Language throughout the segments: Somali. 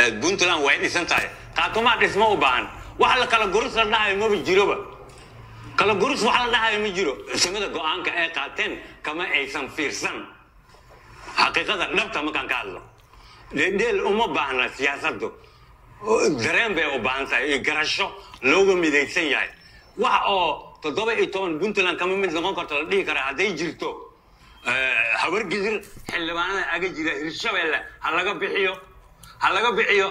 puntland way dhisan tahay qaatumaa dhismo u baahan wax la kala gurus la dhahayo maba jiroba kala gurus wax la dhahayo ma jiro simada go-aanka ay qaateen kama aysan fiirsan xaqiiqada dhabta markaan ka hadlo dheeldheel uma baahna siyaasaddu dareen bay u baahan tahay iyo garasho looga midaysan yahay wax oo toddoba iyo toban puntland kama mid noqon karto la dhihi karaa hadday jirto habargidir xildhibaanada aga jira hirshabeelle ha laga bixiyo ha laga bixiyo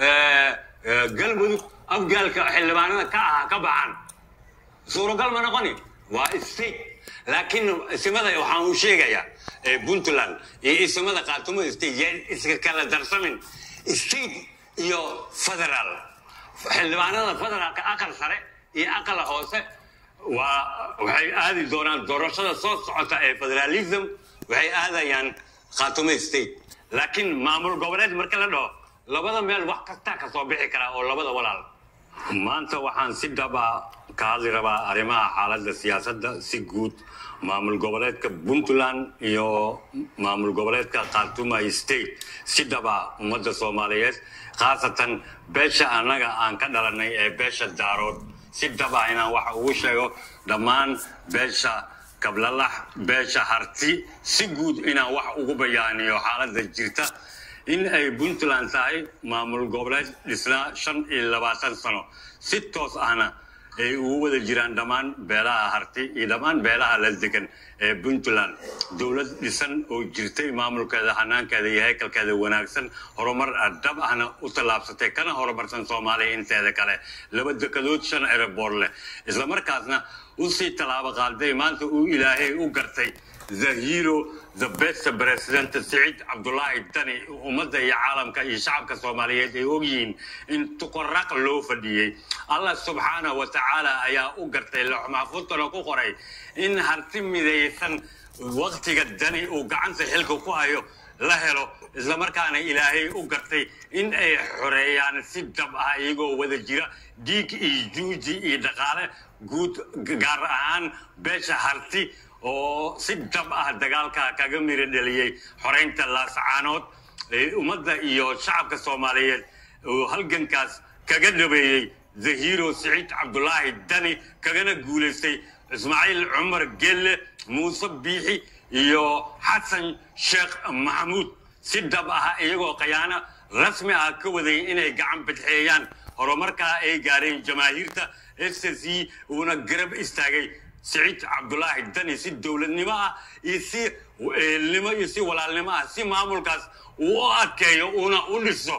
galmudug afgaalka xildhibaanada ka aha ka baxaan suuragal ma noqoni waa state laakiin isimada waxaan u sheegayaa puntland iyo isimada qaatumo state yaan iska kala darsamin state iyo federal xildhibaanada federaalka aqal sare iyo aqal hoose waa waxay aadi doonaan doorashada soo socota ee federalism waxay aadayaan khaatumo state laakiin maamul goboleed marka la dhaho labada meel wax kastaa ka soo bixi karaa oo labada walaal maanta waxaan si dhaba ka hadli rabaa arrimaha xaaladda siyaasadda si guud maamul goboleedka puntland iyo maamul goboleedka khartuma state si dhaba ummadda soomaaliyeed khaasatan beesha annaga aan ka dhalanay ee beesha daarood si dhaba inaan wax ugu sheego dhammaan beesha kablalax beesha harti si guud inaan wax ugu bayaaniyo xaaladda jirta in ay puntland tahay maamul goboleed dhisnaa shan iyo labaatan sano si toos ahna ay ugu wada jiraan dhammaan beelaha harti iyo dhammaan beelaha la degan ee puntland dowlad dhisan oo jirtay maamulkeeda hanaankeeda iyo haykalkeeda wanaagsan horumar dhab ahna u tallaabsatay kana horumarsan soomaaliya inteeda kale laba dekadood shan ereboor leh islamarkaasna usii tallaabo qaaday maanta uu ilaahay u gartay the hero the best president siciid cabdulaahi dani ummadda iyo caalamka iyo shacabka soomaaliyeed ay ogyihiin in tuqoraq loo fadhiyey allah subxaanahu wa tacaala ayaa u gartay loox maxfuudkana ku qoray in harti midaysan waktiga dani uu gacanta xilka ku hayo la helo islamarkaana ilaahay u gartay in ay xoreeyaan si dab ah iyagoo wada jira dhiig iyo juuji iyo dhaqaale guud gaar ahaan beesha harti oo si dab ah dagaalka kaga miro dheliyey xoreynta laascaanood ummadda iyo shacabka soomaaliyeed oo halgankaas kaga dhabeeyey the hero siciid cabdulaahi dani kagana guulaystay ismaaciil cumar gelle muuse biixi iyo xasan sheekh maxamuud si dhab ah iyagoo khayaano rasmi ah ka waday inay gacan bidxeeyaan horumarkaa ay gaareen jamaahiirta s c uuna garab istaagay siciid cabdulaahi dani si dowladnimo ah iyo si eelnimo iyo si walaalnimo ah si maamulkaas uu u adkeeyo uuna u dhiso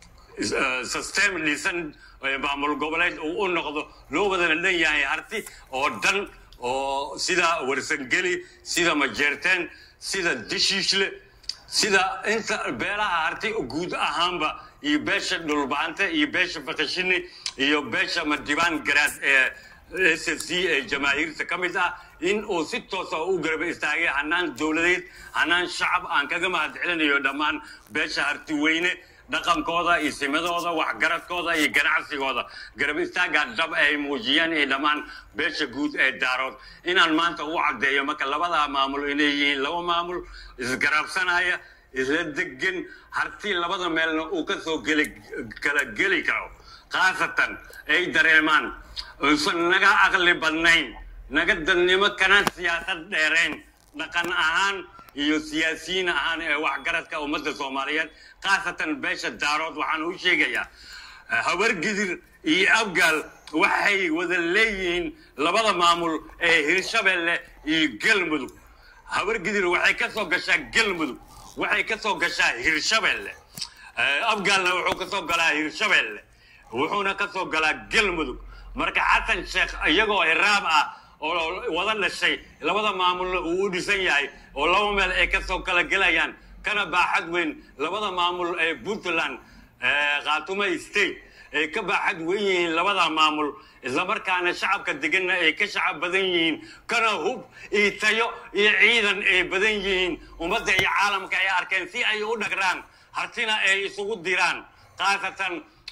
system dhisan maamul goboleed uu u noqdo loo wadana dhan yahay harti oo dhan oo sida warsangeli sida majeerteen sida dishiishle sida inta beelaha harti guud ahaanba iyo beesha dhulbaante iyo beesha fakashini iyo beesha madibaan garaad ee s c ee jamaahiirta ka mid ah in uu si toosa u garaba istaagay hanaan dowladeed hanaan shacab aan kaga mahad celinayo dhammaan beesha hartiweyne dhaqankooda iyo simadooda waxgaradkooda iyo ganacsigooda garab istaaggaa dhab ay muujiyeen iyo dhammaan beesha guud ee daarood inaan maanta u caddeeyo marka labadaa maamul inay yihiin laba maamul isgarabsanaya isla degan harti labada meelna uu ka soo geli kala geli karo khaasatan ay dareemaan uusan naga aqli badnayn naga dadnimo kana siyaasad dheerayn dhaqan ahaan iyo siyaasiyiin ahaan ee waxgaradka ummadda soomaaliyeed khaasatan beesha daarood waxaan u sheegayaa habargidir iyo afgaal waxay wada leeyihiin labada maamul ee hirshabeelle iyo galmudug habargidir waxay ka soo gashaa galmudug waxay ka soo gashaa hirshabeelle afgaalna wuxuu ka soo galaa hirshabeelle wuxuuna ka soo galaa galmudug marka xasan sheekh iyagoo hiraab ah oo wada dhashay labada maamulna uu u dhisan yahay oo laba meel ay ka soo kala gelayaan kana baaxad weyn labada maamul ee puntland khaatumo state ay ka baaxad weyn yihiin labada maamul islamarkaana shacabka deganna ay ka shacab badan yihiin kana hub iyo tayo iyo ciidan ay badan yihiin ummadda iyo caalamka ay arkeen si ay u dhagraan hartina ay isugu diraan khaasatan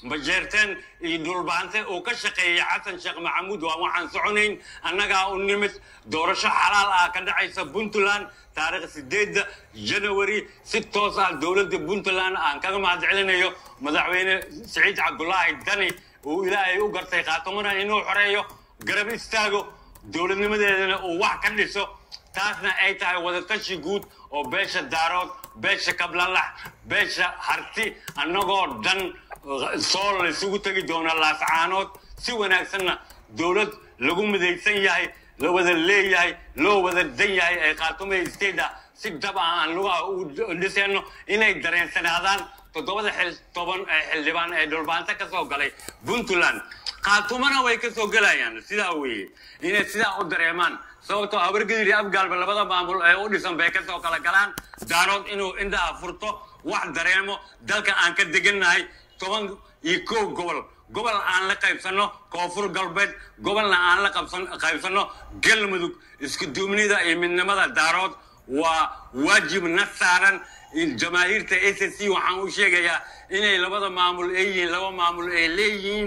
majeerteen iyo dhulbaante uu ka shaqeeyay xasan sheekh maxamuud waa waxaan soconayn annagaa u nimid doorasho xalaal ah ka dhacaysa puntland taariikh sideedda janawari si toos ah dowladda puntland aan kaga mahad celinayo madaxweyne siciid cabdulaahi dani uu ilaahay u gartay khaatamana inuu xoreeyo garab istaago dowladnimadeedana uu wax ka dhiso taasna ay tahay wadatashi guud oo beesha daarood beesha kablalax beesha harti annagoo dhan soo laysugu tegi doona laascaanood si wanaagsanna dowlad lagu midaysan yahay la wada leeyahay loo wada dan yahay ee khaatume state ah si dab ah aan lugaha u dhisayno inay dareensanaadaan toddobada xil toban ee xildhibaan ee dhulbaanta ka soo galay puntland khaatumana way ka soo gelayaan sidaa weeye inay sidaa u dareemaan sababtoo habargedir iyo afgaalba labada maamul ee u dhisan bay kasoo kala galaan daarood inuu indhaha furto wax dareemo dalka aan ka degannahay toban iyo kow gobol gobol aan la qaybsanno koonfur galbeed gobolna aan la qaybsanno galmudug isku duubnida iyo midnimada daarood waa waajib na saaran jamaahiirta s c waxaan u sheegayaa inay labada maamul ay yihiin laba maamul ay leeyihiin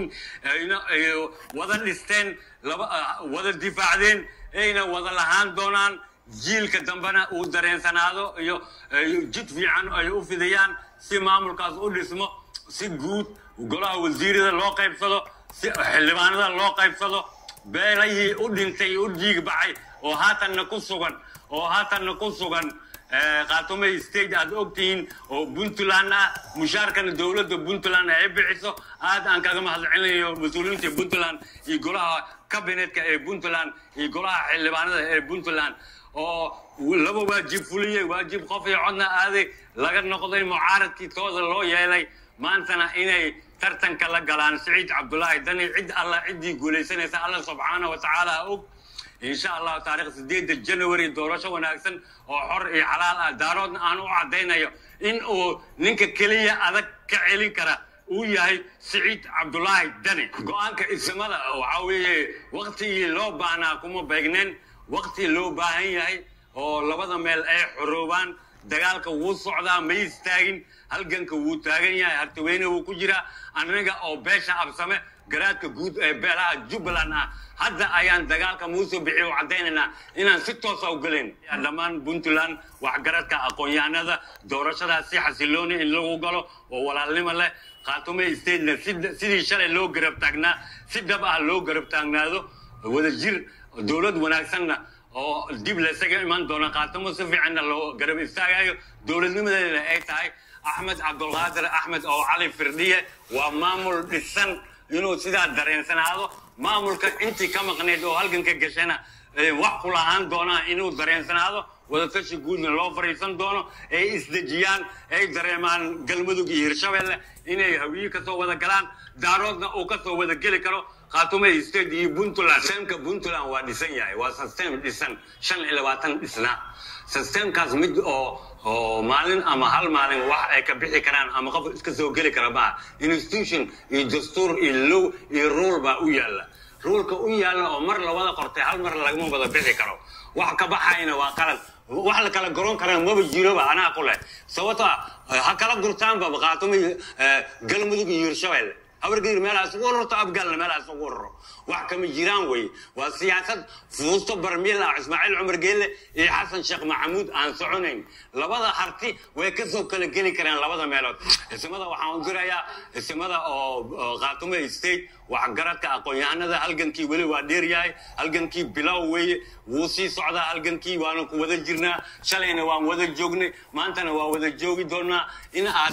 wada dhisteen wada difaacdeen ayna wada lahaan doonaan jiilka dambena uu dareensanaado iyo jid fiican ay u fidayaan si maamulkaas u dhismo si guud golaha wasiirada loo qaybsado si xildhibaanada loo qaybsado beelahii u dhintay u dhiig baxay oo haatanna ku sugan oo haatanna ku sugan khaatume state aad ogtihiin oo puntland ah mushaarkana dowladda puntland ay bixiso aad aan kaga mahadcelinayo mas-uuliyiinta puntland iyo golaha kabinetka ee puntland iyo golaha xildhibaanada ee puntland oo laba waajib fuliyey waajib qof iyo codna aaday laga noqday mucaaradkii tooda loo yeelay maantana inay tartanka la galaan siciid cabdulaahi dani cid alla ciddii guulaysanaysa alla subxaana wa tacaala og insha allahu taarikh sideedda january doorasho wanaagsan oo xor iyo xalaal ah daaroodna aan u caddaynayo in uu ninka keliya adag ka celin kara uu yahay siciid cabdulaahi dani go-aanka ismada waxaa weeye waktigii loo baahnaa kuma beegneen wakti loo baahan yahay oo labada meel ay xoroobaan dagaalka wuu socdaa ma istaagin halganka wuu taagan yahay hartaweyne wuu ku jiraa aniga oo beesha absame garaadka guud ee beelaha jubbaland ah hadda ayaan dagaalka muuse bixi u caddaynaynaa inaan si toosa u gelayn dhammaan puntland waxgaradka aqoon-yahanada doorashadaas si xasilooni in lagu galo oo walaalnimo leh khaatume statena sidii shalay loo garab taagnaa si dhab ah loo garab taagnaado wada jir dowlad wanaagsanna oo dib laysaga iman doona khaatumo si fiicanna loo garab istaagayo dowladnimadeedana ay tahay axmed cabdulqaadir axmed oo cali firdhiye waa maamul dhisan inuu sidaa dareensanaado maamulka intii ka maqneyd oo halganka gashana wax ku lahaan doonaa inuu dareensanaado wadatashi guudna loo fariisan doono ay isdejiyaan ay dareemaan galmudug iyo hirshabelle inay hawiye kasoo wada galaan daaroodna uu kasoo wada geli karo khaatume state iyo puntland systemka puntland waa dhisan yahay waa system dhisan shan iyo labaatan dhisnaa systemkaas mid oo oo maalin ama hal maalin wax ay ka bixi karaan ama qof iska soo geli kara maaha institution iyo dastuur iyo low iyo rule baa u yaalla ruulka u yaalla oo mar lawada qortay hal mar lagama wada bixi karo wax ka baxayna waa qalad wax la kala garoon karana maba jiroba anaa ku leh sababto ha kala gurtaanba khaatumo galmudug iyo hirshabelle habargedir meelahaas ugu ururto afgaalna meelahaas ugu ururo wax kama jiraan weye waa siyaasad fuusto barmiil ah ismaaciil cumar geelle iyo xasan sheekh maxamuud aan soconayn labada harti way kasoo kala geli karaan labada meelood isimada waxaan u dirayaa isimada oo khaatume state waxgaradka aqoon-yahanada halgankii weli waa dheer yahay halgankii bilow weeye wuu sii socdaa halgankii waana ku wada jirnaa shalayna waan wada joognay maantana waa wada joogi doonaa in aad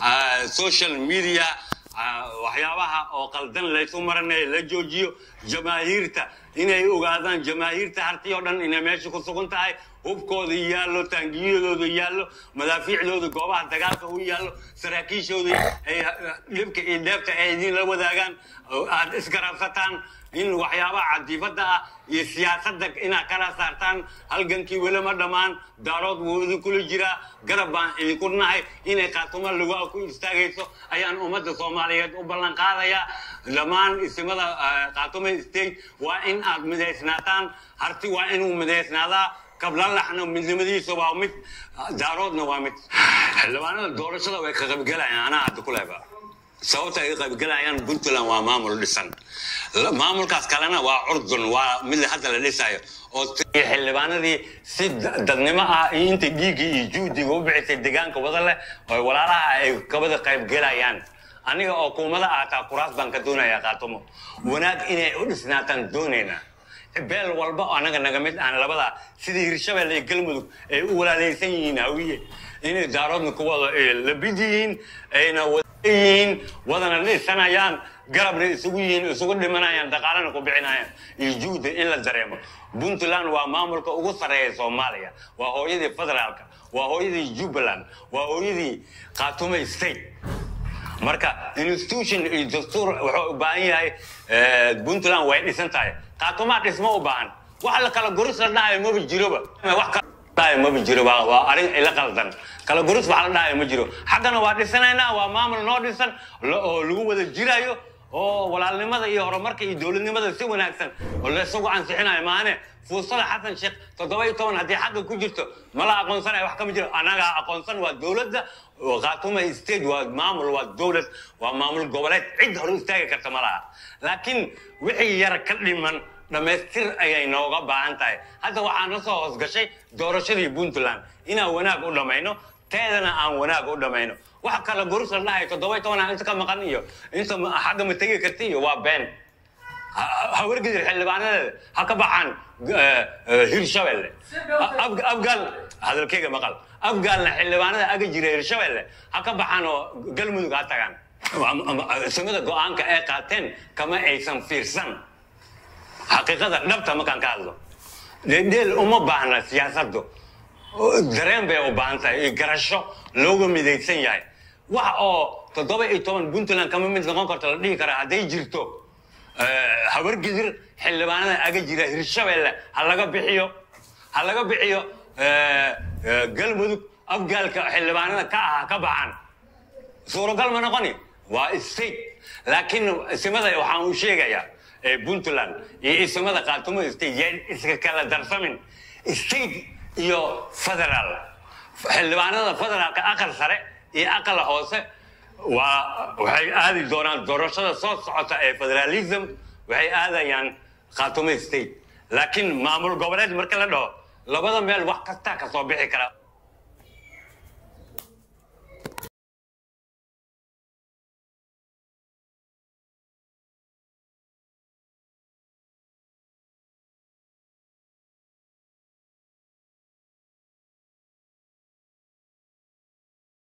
social media waxyaabaha oo qaldan laysu maranaya la joojiyo jamaahiirta inay ogaadaan jamaahiirta hartii oo dhan inay meesha ku sugan tahay hubkooda yaallo taangiyadooda yaallo madaafiicdooda goobaha dagaalka u yaallo saraakiishooda ay dhibka iyo dheefta ay idinla wadaagaan aad isgarabsataan in waxyaabaha cadiifada ah iyo siyaasadda inaad kala saartaan halgankii weli ma dhammaan daarood wuu idinkula jiraa garab baan idinku nahay inay khaatumo lugaa ku istaagayso ayaan ummadda soomaaliyeed u ballan qaadayaa dhammaan isimada khaatumo state waa in aad midaysnaataan harti waa inuu midaysnaadaa kablalaxna midnimadiisa waa mid daaroodna waa mid xildhibaanada doorashada way ka qaybgalayaan anaa hadda ku leeba sababta ay qaybgalayaan puntland waa maamul dhisan maamulkaas kalena waa curdun waa mid hadda la dhisayo oo xildhibaanadii si dadnimo ah iyo inta dhiiggii iyo juhdiga u bixisay deegaanka wada leh oo walaalaha ay kabada qaybgelayaan aniga oo kuumada aataa kuraas baan ka doonayaa qaatomo wanaag inay u dhisnaataan doonaynaa beel walba oo anaga naga mid aan labada sidii hirshabelle iyo galmudug ay u walaalaysan yihiin hawiye inay daaroodna ku wada labid yihiin ayna yihiin wadana dhisanayaan garabna isugu yihiin isugu dhimanayaan dhaqaalana ku bixinayaan iyo juhda in la dareemo puntland waa maamulka ugu sarreeya soomaaliya waa hooyadii federaalka waa hooyadii jubbaland waa hooyadii khaatume state marka institution iyo dastuur wuxuu u baahan yahay puntland way dhisan tahay khaatumaa dhismo u baahan wax la kala goris la dhahayo maba jiroba wax kala maba jiro waa arrin ila qaldan kala goris wax la dhahayo ma jiro xaggana waa dhisanaynaa waa maamul noo dhisan oo lagu wada jirayo oo walaalnimada iyo horumarka iyo dowladnimada si wanaagsan oo laysagu ansixinayo maane fuusada xasan sheekh toddoba iyo toban haddii xagga ku jirto mala aqoonsanayo wax kama jiro annagaa aqoonsan waa dowladda khaatuma state waa maamul waa dowlad waa maamul goboleed cid hor istaagi karta ma laha laakiin wixii yar ka dhiman dhammaystir ayay nooga baahan tahay hadda waxaa na soo hoosgashay doorashadii puntland inaan wanaag u dhammayno teedana aan wanaag u dhammayno wax kale goris la dhahay toddoba iyo tobanaa inta ka maqan iyo inta xagga ma tegi karta iyo waa been hawargedir xildhibaanadeeda ha ka baxaan hirshabelle afgaal hadalkeyga maqal afgaalna xildhibaanada aga jira hirshabelle ha ka baxaan oo galmudug ha tagaan samada go-aanka ay qaateen kama aysan fiirsan xaqiiqada dhabta markaan ka hadlo dheel uma baahna siyaasaddu dareen bay u baahan tahay iyo garasho looga midaysan yahay wax oo toddoba iyo toban puntland kama mid noqon karto la dhihi karaa hadday jirto habargidir xildhibaanada aga jira hirshabelle ha laga bixiyo ha laga bixiyo galmudug afgaalka xildhibaanada ka ah ka baxaan suuragal ma noqoni waa state laakiin isimada waxaan u sheegayaa puntland iyo isimada khaatumo state yaan iska kala darsamin state iyo federaal xildhibaanada federaalka aqal sare iyo aqal hoose waa waxay aadi doonaan doorashada soo socota ee federalism waxay aadayaan khaatumo state laakiin maamul goboleed marka la dhaho labada meel wax kastaa ka soo bixi kara